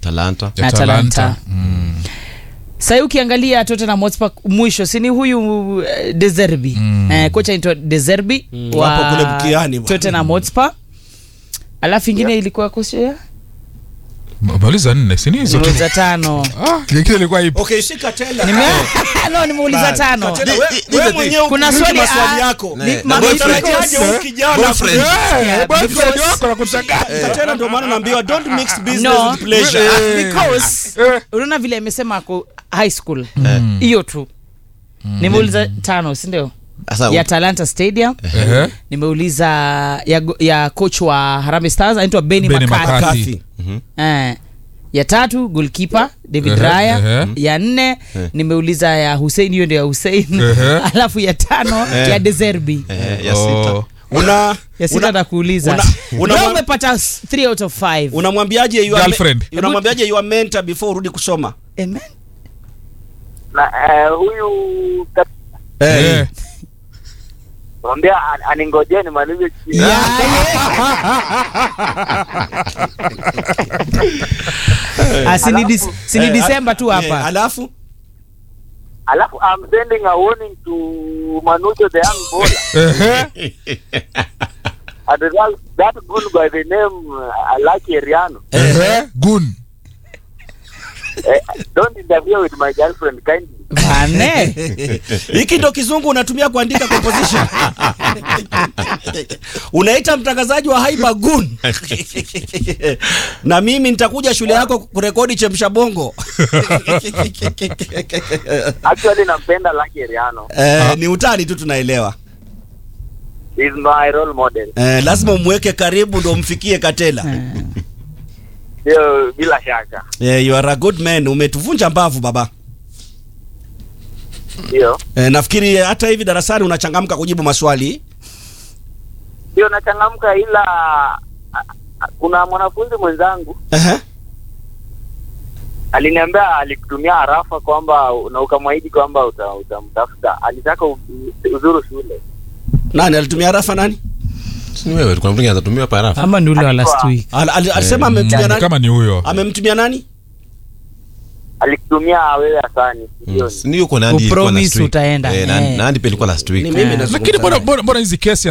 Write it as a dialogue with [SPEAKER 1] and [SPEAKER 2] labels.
[SPEAKER 1] Talanta.
[SPEAKER 2] na Atalanta. Sahii ukiangalia Tottenham Hotspur mwisho sini huyu uh, Deserbi eh, kocha anaitwa Deserbi
[SPEAKER 3] wapo kule mkiani bwana.
[SPEAKER 2] Tottenham Hotspur. Alafu ingine ilikuwa kocha ya
[SPEAKER 4] mauliza nne sini hizo tu
[SPEAKER 2] nimeuliza tano
[SPEAKER 4] Ah, nyingine ilikuwa ipo
[SPEAKER 3] okay shika tena
[SPEAKER 2] Nime no nimeuliza tano
[SPEAKER 3] Katela,
[SPEAKER 1] Di-
[SPEAKER 3] we-
[SPEAKER 1] di-
[SPEAKER 3] wewe
[SPEAKER 1] di-
[SPEAKER 3] mwenyewe
[SPEAKER 2] kuna
[SPEAKER 3] ukumbuki
[SPEAKER 2] swali,
[SPEAKER 3] maswali
[SPEAKER 2] ah,
[SPEAKER 3] yako
[SPEAKER 2] ni-
[SPEAKER 1] Na
[SPEAKER 2] ma-
[SPEAKER 1] boyfriend.
[SPEAKER 3] Unatarajiaje huyu kijana
[SPEAKER 1] Boyfriend.
[SPEAKER 2] Yeah,
[SPEAKER 4] boyfriend
[SPEAKER 2] because-
[SPEAKER 4] wako anakuchanganya
[SPEAKER 3] Katela ndio maana naambiwa don't mix business
[SPEAKER 2] No.
[SPEAKER 3] with pleasure
[SPEAKER 4] Eh.
[SPEAKER 2] because
[SPEAKER 4] Eh.
[SPEAKER 2] unaona vile amesema ako high school hiyo tu nimeuliza tano sindio
[SPEAKER 1] Sasa
[SPEAKER 2] ya talanta stadium
[SPEAKER 4] Ehe.
[SPEAKER 2] nimeuliza ya, go- ya coach wa Harambee Stars anaitwa Benny
[SPEAKER 4] Benny
[SPEAKER 2] McCarthy.
[SPEAKER 4] McCarthy.
[SPEAKER 3] Kathy.
[SPEAKER 2] Eh, ya tatu goalkeeper David
[SPEAKER 4] Ehe,
[SPEAKER 2] Raya
[SPEAKER 4] ehe.
[SPEAKER 2] ya nne nimeuliza ya Hussein hiyo ndio ya Hussein
[SPEAKER 4] Ehe.
[SPEAKER 2] alafu ya tano ya Deserbi
[SPEAKER 1] eh, ya
[SPEAKER 4] Oh.
[SPEAKER 1] sita.
[SPEAKER 3] una
[SPEAKER 2] ya sita
[SPEAKER 3] una-
[SPEAKER 2] nakuuliza
[SPEAKER 3] una- una-
[SPEAKER 2] Leo umepata 3 out of 5
[SPEAKER 3] unamwambiaje you are
[SPEAKER 4] Girlfriend.
[SPEAKER 3] me- unamwambiaje you are mentor before urudi kusoma
[SPEAKER 2] Amen.
[SPEAKER 5] na eh, huyu kat-
[SPEAKER 4] Eh.
[SPEAKER 5] mwambia an- aningojee nimalize chini.
[SPEAKER 2] Ah, sini dis- sini
[SPEAKER 3] Eh,
[SPEAKER 2] Disemba tu
[SPEAKER 3] eh,
[SPEAKER 2] hapa
[SPEAKER 3] alafu
[SPEAKER 5] alafu I'm sending a warning to Manucho the young bowler
[SPEAKER 4] Ehe.
[SPEAKER 5] and that, that good by the name uh, Lucky Eriano
[SPEAKER 4] Ehe. Gun.
[SPEAKER 5] eh, don't interfere with my girlfriend kindly
[SPEAKER 2] Bane.
[SPEAKER 3] hiki ndo kizungu unatumia kuandika composition unaita mtangazaji wa haiba gun na mimi nitakuja shule yako kurekodi chemsha bongo
[SPEAKER 5] actually nampenda Lucky Eriano
[SPEAKER 3] eh, ni utani tu tunaelewa
[SPEAKER 5] is my role model
[SPEAKER 3] eh, lazima umweke karibu ndo umfikie katela
[SPEAKER 5] hiyo bila shaka
[SPEAKER 3] eh, you are a good man umetuvunja mbavu baba
[SPEAKER 5] ndio
[SPEAKER 3] eh, nafikiri hata hivi darasani unachangamka kujibu maswali
[SPEAKER 5] ndio nachangamka ila a- a- kuna mwanafunzi mwenzangu
[SPEAKER 3] Ehe.
[SPEAKER 5] aliniambia alikutumia harafa kwamba na ukamwahidi kwamba uta- utamtafuta alitaka u- uzuru shule
[SPEAKER 3] nani alitumia rafa nani
[SPEAKER 1] Si ni wewe kuna mtu mwingine atatumia parafu.
[SPEAKER 2] ama ni ule wa last week
[SPEAKER 3] Al, al, alisema
[SPEAKER 4] Mm,
[SPEAKER 3] amemtumia nani
[SPEAKER 4] kama ni huyo
[SPEAKER 3] amemtumia nani
[SPEAKER 5] alikutumia wewe asani
[SPEAKER 1] Mm, si ni yuko Nandi ilikuwa
[SPEAKER 2] Upromise
[SPEAKER 1] last week.
[SPEAKER 2] utaenda.
[SPEAKER 1] Eh, Nandi-
[SPEAKER 2] Eh.
[SPEAKER 1] Nandi pia ilikuwa last week.
[SPEAKER 3] ni mimi
[SPEAKER 2] Eh.
[SPEAKER 3] nazungumza
[SPEAKER 4] lakini mbona
[SPEAKER 3] naye.
[SPEAKER 4] mbona mbona hizi kesi